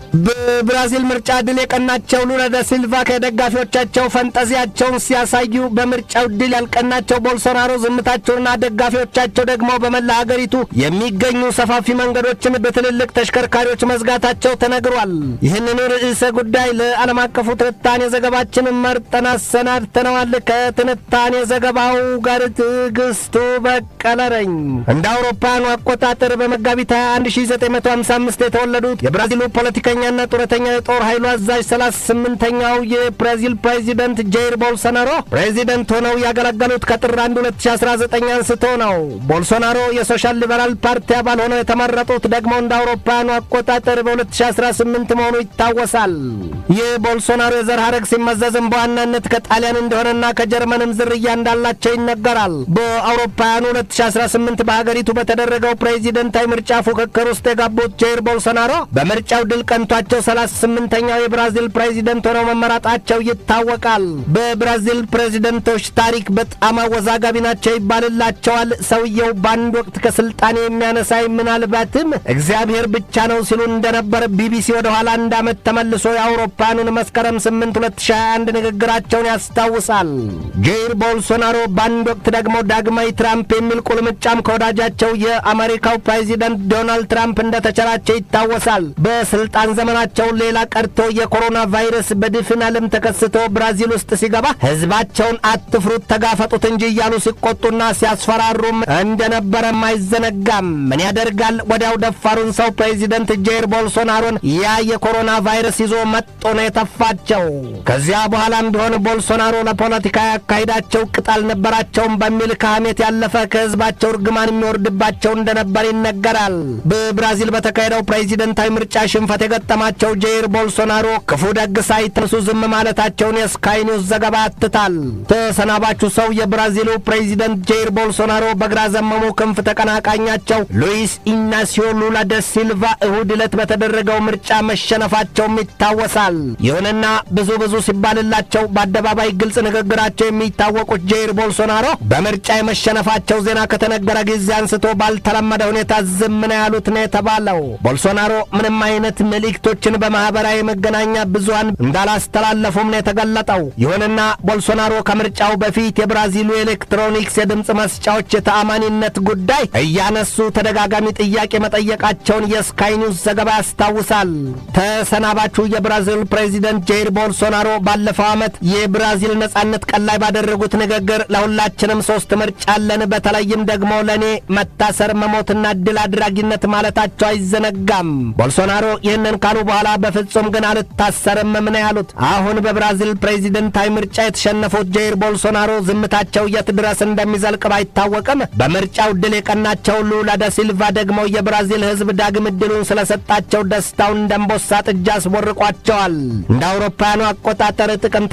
በብራዚል ምርጫ ድል የቀናቸው ሉላ ዳ ሲልቫ ከደጋፊዎቻቸው ፈንጠዚያቸውን ሲያሳዩ በምርጫው ድል ያልቀናቸው ቦልሶናሮ ዝምታቸውና ደጋፊዎቻቸው ደግሞ በመላ ሀገሪቱ የሚገኙ ሰፋፊ መንገዶችን በትልልቅ ተሽከርካሪዎች መዝጋታቸው ተነግሯል። ይህንኑ ርዕሰ ጉዳይ ለዓለም አቀፉ ትንታኔ ዘገባችን መርጠን አሰናድተነዋል። ከትንታኔ ዘገባው ጋር ትዕግስቱ በቀለ ነኝ። እንደ አውሮፓውያኑ አቆጣጠር በመጋቢት 1955 የተወለዱት የብራዚሉ ፖለቲከኛና ጡረተኛ የጦር ኃይሉ አዛዥ 38ኛው የብራዚል ፕሬዚደንት ጃይር ቦልሶናሮ ፕሬዚደንት ሆነው ያገለገሉት ከጥር 1 2019 አንስቶ ነው። ቦልሶናሮ የሶሻል ሊበራል ፓርቲ አባል ሆነው የተመረጡት ደግሞ እንደ አውሮፓውያኑ አቆጣጠር በ2018 መሆኑ ይታወሳል። ይህ ቦልሶናሮ የዘር ሐረግ ሲመዘዝም በዋናነት ከጣሊያን እንደሆነና ከጀርመንም ዝርያ እንዳላቸው ይነገራል። በአውሮፓውያኑ 2018 በሀገሪቱ በተደረገው ፕሬዚደንታዊ ምርጫ ፉክክር ውስጥ የገቡት ጃይር ቦልሶናሮ በምርጫው ድል ቀንቷቸው 38ኛው የብራዚል ፕሬዚደንት ሆነው መመረጣቸው ይታወቃል። በብራዚል ፕሬዚደንቶች ታሪክ በጣም አወዛጋቢ ናቸው ይባልላቸዋል። ሰውየው በአንድ ወቅት ከስልጣኔ የሚያነሳኝ ምናልባትም እግዚአብሔር ብቻ ነው ሲሉ እንደነበር ቢቢሲ ወደ ኋላ አንድ ዓመት ተመልሶ የአውሮፓውያኑን መስከረም 8 2021 ንግግራቸውን ያስታውሳል። ጃይር ቦልሶናሮ በአንድ ወቅት ደግሞ ዳግማዊ ትራምፕ የሚል ቁልምጫም ከወዳጃቸው የአሜሪካው ፕሬዚደንት ዶናልድ ትራምፕ እንደተቸራቸው ይታወሳል። በስልጣን ዘመናቸው ሌላ ቀርቶ የኮሮና ቫይረስ በድፍን ዓለም ተከስቶ ብራዚል ውስጥ ሲገባ ሕዝባቸውን አትፍሩት፣ ተጋፈጡት እንጂ እያሉ ሲቆጡና ሲያስፈራሩም እንደነበረም አይዘነጋም። ምን ያደርጋል ወዲያው ደፋሩን ሰው ፕሬዚደንት ጃይር ቦልሶናሮን ያ የኮሮና ቫይረስ ይዞ መጦ ነው የተፋቸው። ከዚያ በኋላም ቢሆን ቦልሶናሮ ለፖለቲካ ያካሂዳቸው ቅጥ አልነበራቸውም በሚል ከሐሜት ያለፈ ከሕዝባቸው እርግማን የሚወርድባቸው እንደነበር ይነገራል። በብራዚል በተካሄደው ፕሬዚደንታዊ ምርጫ ሽንፈት የገጠማቸው ጃይር ቦልሶናሮ ክፉ ደግ ሳይተንሱ ዝም ማለታቸውን የስካይ ኒውስ ዘገባ ያትታል። ተሰናባቹ ሰው የብራዚሉ ፕሬዚደንት ጃይር ቦልሶናሮ በግራ ዘመሙ ክንፍ ተቀናቃኛቸው ሉዊስ ኢናሲዮ ሉላ ደ ሲልቫ እሁድ ዕለት በተደረገው ምርጫ መሸነፋቸውም ይታወሳል። ይሁንና ብዙ ብዙ ሲባልላቸው በአደባባይ ግልጽ ንግግራቸው የሚታወቁት ጃይር ቦልሶናሮ በምርጫ የመሸነፋቸው ዜና ከተነገረ ጊዜ አንስቶ ባልተለመደ ሁኔታ ዝም ነው ያሉት ነው የተባለው። ቦልሶናሮ ምንም አይነት መልእክቶችን በማኅበራዊ መገናኛ ብዙሃን እንዳላስተላለፉም ነው የተገለጠው። ይሁንና ቦልሶናሮ ከምርጫው በፊት የብራዚሉ ኤሌክትሮኒክስ የድምፅ መስጫዎች የተአማኒነት ጉዳይ እያነሱ ተደጋጋሚ ጥያቄ መጠየቃቸውን የስካይ ኒውስ ዘገባ ያስታውሳል። ተሰናባቹ የብራዚል ፕሬዚደንት ጃይር ቦልሶናሮ ባለፈው ዓመት የብራዚል ነጻነት ቀን ላይ ባደረጉት ንግግር ለሁላችንም ሶስት ምርጫ አለን፣ በተለይም ደግሞ ለእኔ መታሰር፣ መሞትና ድል አድራጊነት ማለታቸው አይዘነጋም። ቦልሶናሮ ይህንን ካሉ በኋላ በፍጹም ግን አልታሰርም ምን ያሉት። አሁን በብራዚል ፕሬዚደንታዊ ምርጫ የተሸነፉት ጃይር ቦልሶናሮ ዝምታቸው የት ድረስ እንደሚዘልቅ ባይታወቅም በምርጫው ድል የቀናቸው ሉላ ዳ ሲልቫ ደግሞ የብራዚል ሕዝብ ዳግም ዕድሉን ስለሰጣቸው ደስታውን ደንቦሳ ጥጃ አስቦርቋቸዋል። እንደ አውሮፓውያኑ አቆጣጠር ጥቅምት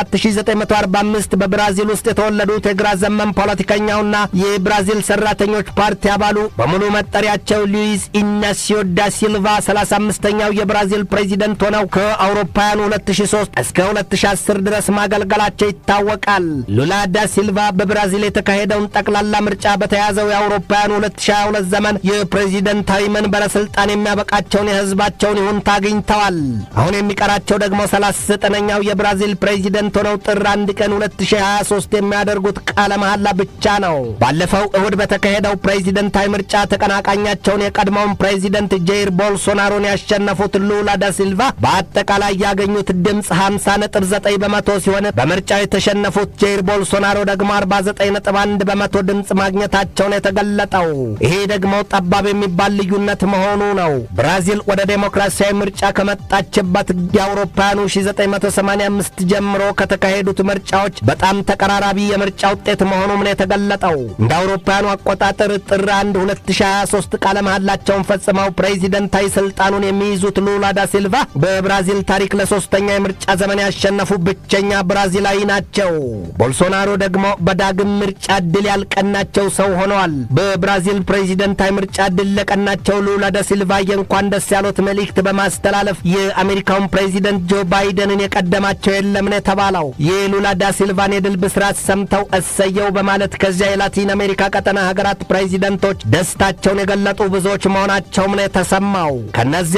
27945 በብራዚል ውስጥ የተወለዱት የግራ ዘመን ፖለቲከኛውና የብራዚል ሰራተኞች ፓርቲ አባሉ በሙሉ መጠሪያቸው ሉዊስ ኢናሲዮ ዳ ሲልቫ 35ኛው የብራዚል ፕሬዚደንት ሆነው ከአውሮፓውያኑ 2003 እስከ 2010 ድረስ ማገልገላቸው ይታወቃል። ሉላ ዳ ሲልቫ በብራዚል የተካሄደውን ጠቅላላ ምርጫ በተያዘው የአውሮፓውያኑ 2022 ዘመን የፕሬዚደንታዊ መንበረ ስልጣን የሚያበቃቸውን የህዝባቸውን ይሁንታ አግኝተዋል። አሁን የሚቀራቸው ደግሞ 39ኛው የብራዚል ፕሬዚደንት ሆነው ጥር 1 ቀን 2023 የሚያደርጉት ቃለ መሐላ ብቻ ነው። ባለፈው እሁድ በተካሄደው ፕሬዚደንታዊ ምርጫ ተቀናቃኛቸውን የቀድሞውን ፕሬዚደንት ጃይር ቦልሶናሮን ያሸነፉት ሉላ ዳ ሲልቫ በአጠቃላይ ያገኙት ድምፅ 50.9 በመቶ ሲሆን በምርጫው የተሸነፉት ጃይር ቦልሶናሮ ደግሞ 49.1 በመቶ ድምፅ ማግኘታቸውን የተገለጠው። ይሄ ደግሞ ጠባብ የሚባል ልዩነት መሆኑ ነው። ብራዚል ወደ ዴሞክራሲያዊ ምርጫ ከመጣችበት የአውሮፓውያኑ 1985 ጀምሮ ከተካሄዱት ምርጫዎች በጣም ተቀራራቢ የምርጫ ውጤት መሆኑም ነው የተገለጠው። እንደ አውሮፓውያኑ አቆጣጠር ጥር 1 2023 ቃለ መሐላቸውን ፈጽመው ፕሬዚደንታዊ ስልጣኑን የሚይዙት ሉላ ዳ ሲልቫ በብራዚል ታሪክ ለሶስተኛ የምርጫ ዘመን ያሸነፉ ብቸኛ ብራዚላዊ ናቸው። ቦልሶናሮ ደግሞ በዳግም ምርጫ ድል ያልቀናቸው ሰው ሆነዋል። በብራዚል ፕሬዚደንታዊ ምርጫ ድል ለቀናቸው ሉላ ዳ ሲልቫ የእንኳን ደስ ያሎት መልእክት በማስተላለፍ የአሜሪካውን ፕሬዚደንት ጆ ባይደንን የቀደማቸው የለም ነው የተባለው። የሉላ ዳ ሲልቫን የድል ብስራት ሰምተው እሰየው በማለት ከዚያ የላቲን አሜሪካ ቀጠና ሀገራት ፕሬዚደንቶች ደስታቸውን የገለጡ ብዙዎች መሆናቸውም ነው የተሰማው። ከእነዚያ ውስጥም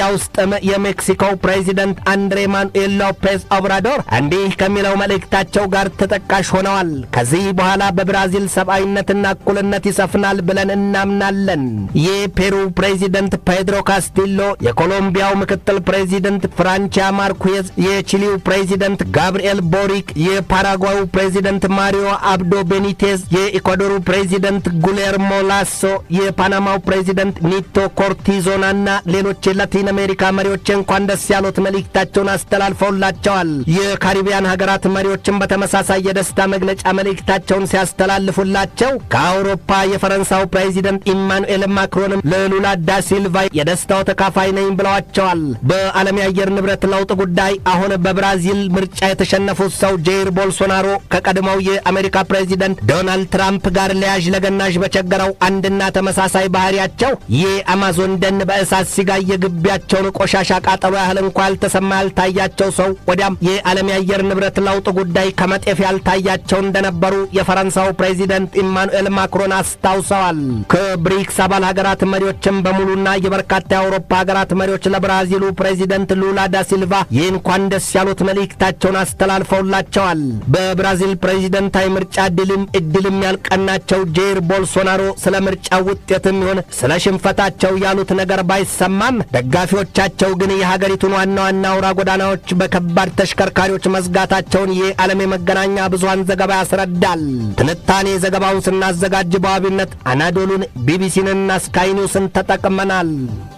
የሜክሲኮው ፕሬዚደንት አንድሬ ማኑኤል ሎፔዝ ኦብራዶር እንዲህ ከሚለው መልእክታቸው ጋር ተጠቃሽ ሆነዋል። ከዚህ በኋላ በብራዚል ሰብአዊነትና እኩልነት ይሰፍናል ብለን እናምናለን። የፔሩ ፕሬዚደንት ፔድሮ ካስቲሎ፣ የኮሎምቢያው ምክትል ፕሬዚደንት ፍራንቺያ ማርኩዝ፣ የቺሊው ፕሬዚደንት ጋብርኤል ቦሪክ፣ የፓራጓዩ ፕሬዚደንት ማሪዮ አብዶ ቤኒቴዝ፣ የኢኳዶሩ ፕሬዚደንት ጉሌርሞ ላሶ፣ የፓናማው ፕሬዚደንት ኒቶ ኮርቲዞናና ሌሎች የላቲን አሜሪካ መሪዎች እንኳን ደስ ያሉት መልእክታቸውን አስተላልፈውላቸዋል። የካሪቢያን ሀገራት መሪዎችን በተመሳሳይ የደስታ መግለጫ መልእክታቸውን ሲያስተላልፉላቸው ከአውሮፓ የፈረንሳው ፕሬዚደንት ኢማኑኤል ማክሮንም ለሉላ ዳ ሲልቫ የደስታው ተካፋይ ነኝ ብለዋቸዋል። በዓለም የአየር ንብረት ለውጥ ጉዳይ አሁን በብራዚል ምርጫ የተሸነፉት ሰው ጄይር ቦልሶናሮ ከቀድሞው የአሜሪካ ፕሬዚደንት ዶናልድ ትራምፕ ጋር ለያዥ ለገናዥ በቸገረው አንድና ተመሳሳይ ባህሪያቸው የአማዞን ደን በእሳት ሲጋይ የግቢያቸውን ቆሻሻ ቃጠሎ ያህል እንኳ ያልተሰማ ያልታያቸው ሰው ወዲያም የዓለም የአየር ንብረት ለውጥ ጉዳይ ከመጤፍ ያልታያቸው እንደነበሩ የፈረንሳው ፕሬዚደንት ኢማኑኤል ማክሮን አስታውሰዋል። ከብሪክስ አባል ሀገራት መሪዎችም በሙሉና የበርካታ የአውሮፓ ሀገራት መሪዎች ለብራዚሉ ፕሬዚደንት ሉላ ዳ ሲልቫ የእንኳን ደስ ያሉት መልእክታቸውን አስተላልፈውላቸዋል። በብራዚል ፕሬዚደንታዊ ምርጫ ድልም እድልም ያልቀናቸው ጄር ቦልሶናሮ ስለ ምርጫ ውጤትም ይሁን ስለ ሽንፈታቸው ያሉት ነገር ባይሰማም ደጋፊዎቻቸው ግን የሀገሪቱን ዋና ዋና አውራ ጎዳናዎች በከባድ ተሽከርካሪዎች መዝጋታቸውን የዓለም የመገናኛ ብዙሃን ዘገባ ያስረዳል። ትንታኔ ዘገባውን ስናዘጋጅ በዋቢነት አናዶሉን፣ ቢቢሲንና ስካይ ኒውስን ተጠቅመናል።